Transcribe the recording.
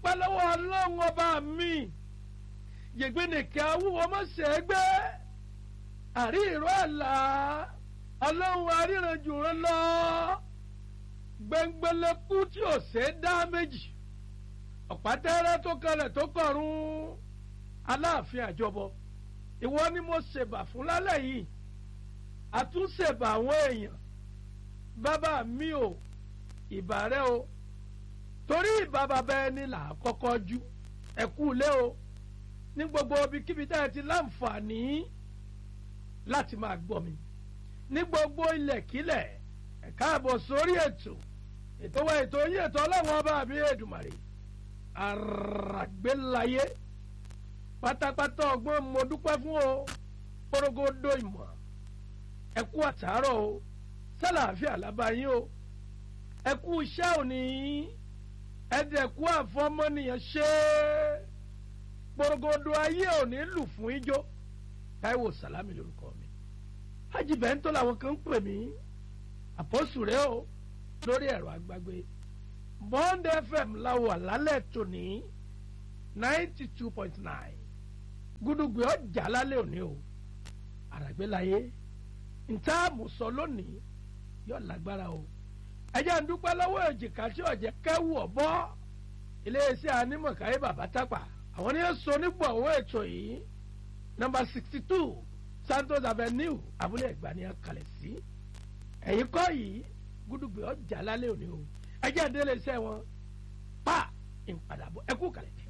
dúpẹ́ lọ́wọ́ ọlọ́run ọba mi yègbénìkẹ́ awúwo mọ̀sẹ̀ gbé àrí ìró àlá ọlọ́run aríranjù rán lọ gbẹngbẹlẹkú tí ò ṣe é dá méjì ọ̀pátẹ́rẹ́ tó kalẹ̀ tó kọ̀run aláàfin àjọbọ ìwọ ni mo ṣèbà fún lálẹ́ yìí àtúnṣèbà àwọn èèyàn bàbá mi ò ìbà rẹ o torí ìbà bàbá ẹni là á kọ́kọ́ jú ẹ̀kú lé o ní gbogbo ibikíbi tá ẹ ti láǹfààní láti máa gbọ́ mi ní gbogbo ilẹ̀kílẹ̀ ẹ káàbọ̀ sórí ètò ètò wa ètò yín ètò ọlọ́run ọba mi Èdùmàrè àràgbélayé pátápátá ọgbọ́n mo dúpẹ́ fún o porogodo ìmọ̀ ẹ kú àtàárọ̀ o sálàáfíà lábáyín o ẹ kú iṣẹ́ òní ẹ̀dẹ̀kú àfọmọ́nìyàn ṣe é porogodo ayé òní lù fún ijó Táíwò Sàlámì lórúkọ mi Hájì Bẹ́ńtọ́ làwọn kan ń pè mí àpọ́sù rẹ o lórí ẹ̀rọ àgbàgbé Bond FM láwọ̀ lálẹ́ tòní ninety two point nine gúdúgbì ọjà lálẹ́ òní o àràgbélayé ntaamu sọ lónìí yóò lágbára o ẹjẹ́ ń dúpẹ́ lọ́wọ́ èjìká tí ọ̀jẹ̀ kẹ́wù ọ̀bọ́ iléeṣẹ́ anímọ̀káyé bàbá tápà àwọn ní sọ nípò àwọn ètò yìí nọ́mbà sixty two Santos Avenue abúlé ẹ̀gbá ni a kalẹ̀ sí ẹ̀yìn kọ́ yìí gúdúgbì ọjà lálẹ́ òní o ẹjẹ́ ń délé iṣẹ́ wọn pa ìpadàbọ̀ ẹkú kalẹ̀.